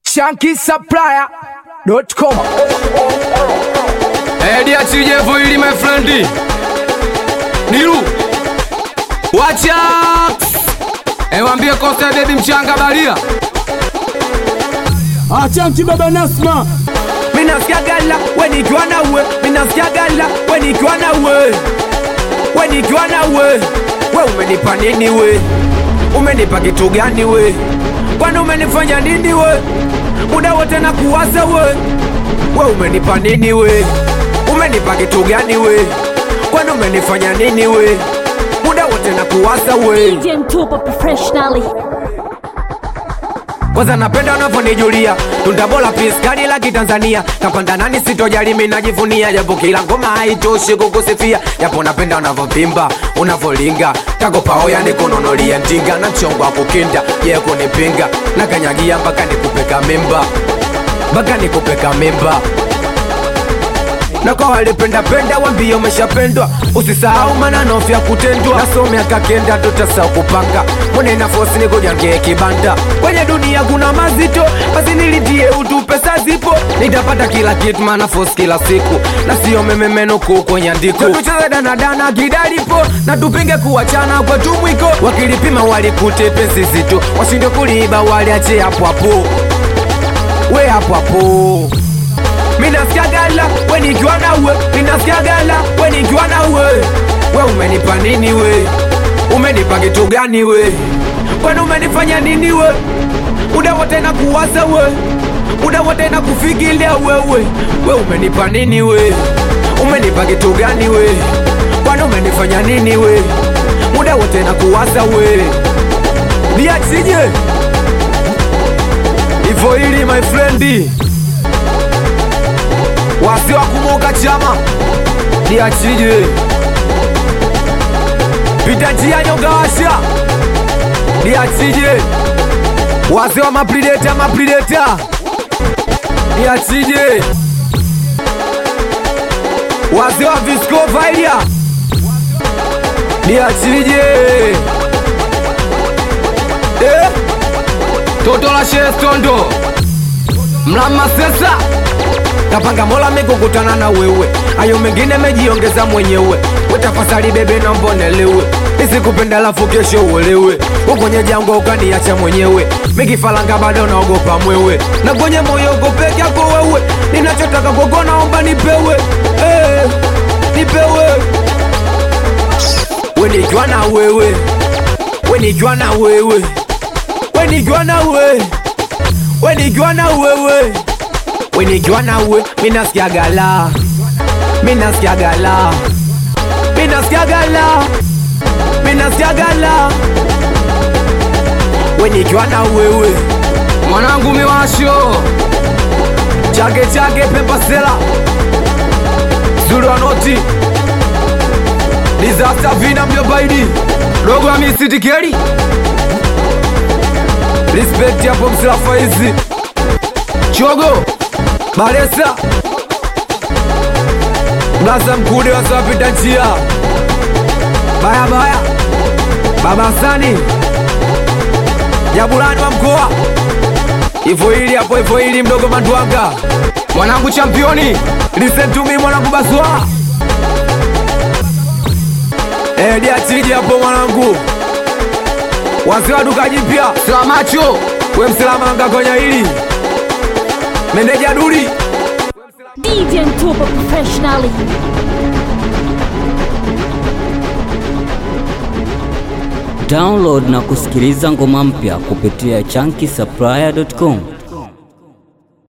shankisupplier.com. Edi achije ili my friend Niru Wacha Ewambie kosa ya baby mchanga balia Achanki baba Nasma, Minasikia gala we nikiwa na we, minasikia gala we nikiwa na we, we nikiwa na we. We umenipa nini we? Umenipa kitu gani we? Kwani umenifanya nini we? Muda wote na kuwaza we. We umenipa nini we? Umenipa kitu gani we? Kwani umenifanya nini we? Muda wote na kuwaza we. DJ Mtupa professionally. kwanza napenda unavyonijulia tundabola piskani la kitanzania kapanda nani sitojali mi najivunia japo kila ngoma haitoshi kukusifia japo napenda unavyopimba unavyolinga takopaoya nikununulia ndinga na mchongo wa kukinda ye kunipinga na kanyagia mpaka nikupeka mimba mpaka nikupeka mimba na kwa walipendapenda wambie umeshapendwa usisahau maneno vya kutendwa nasomea kakenda tutasau kupanga mone nafosi nikujangie kibanda kwenye dunia kuna mazito basi nilidie utu pesa zipo nitapata kila kitu manafosi kila siku na sio mememenuku kwenye andiko tucheze danadana kidalipo na tupinge kuwachana kwetu mwiko wakilipima walikute pesi zito washinde kuliiba waliache hapo hapo we hapo hapo minasikia gala we nikiwa na we minasikia gala we nikiwa na we we umenipa nini we umenipa kitu gani we kwani umenifanya nini we muda wote na kuwaza we muda wote na kufikiria wewe we umenipa nini we umenipa kitu gani we kwani umenifanya nini we muda wote na kuwaza we niachije ivo hili my friendi wasi wa kumuka chama niachije pita njia nyongawasha niachije wasi wa maprideta maprideta niachije wasi wa viscovailia niachije eh? Toto la shestondo Mlama sesa kapanga mola mikukutana na wewe ayo mengine mejiongeza mwenyewe wetafasali bebe na mbonelewe isikupenda lafu kesho uelewe ukwenye jangwa ukaniacha mwenyewe mikifalanga bado naogopa mwewe na kwenye moyo gopeke yako wewe ninachotaka kwako naomba nipewe eh, nipewe we nikiwa na wewe we nikiwa na wewe we nikiwa na wewe we nikiwa na wewe we nikiwa na we minasikia gala minasikia gala minasikia gala minasikia gala we nikiwa na wewe Mwanangu miwasho chake chake pembasela zuranoti disaster vina mjobaidi Dogo wa misitikeli respect yapo msilafaizi Chogo Baresa Mlaza mkude wasawapita njia Baya baya Baba Sani Jabulani wa mkoa Ivo hili hapo ivo hili mdogo Mandwanga Mwanangu championi Listen to me mwanangu Baswa Edi achiji hapo mwanangu Wazee wa duka jipya Slamacho We msilamanga kwenye hili Meneja Duli DJ Mtupa professionally. Download na kusikiliza ngoma mpya kupitia chunky supplier.com.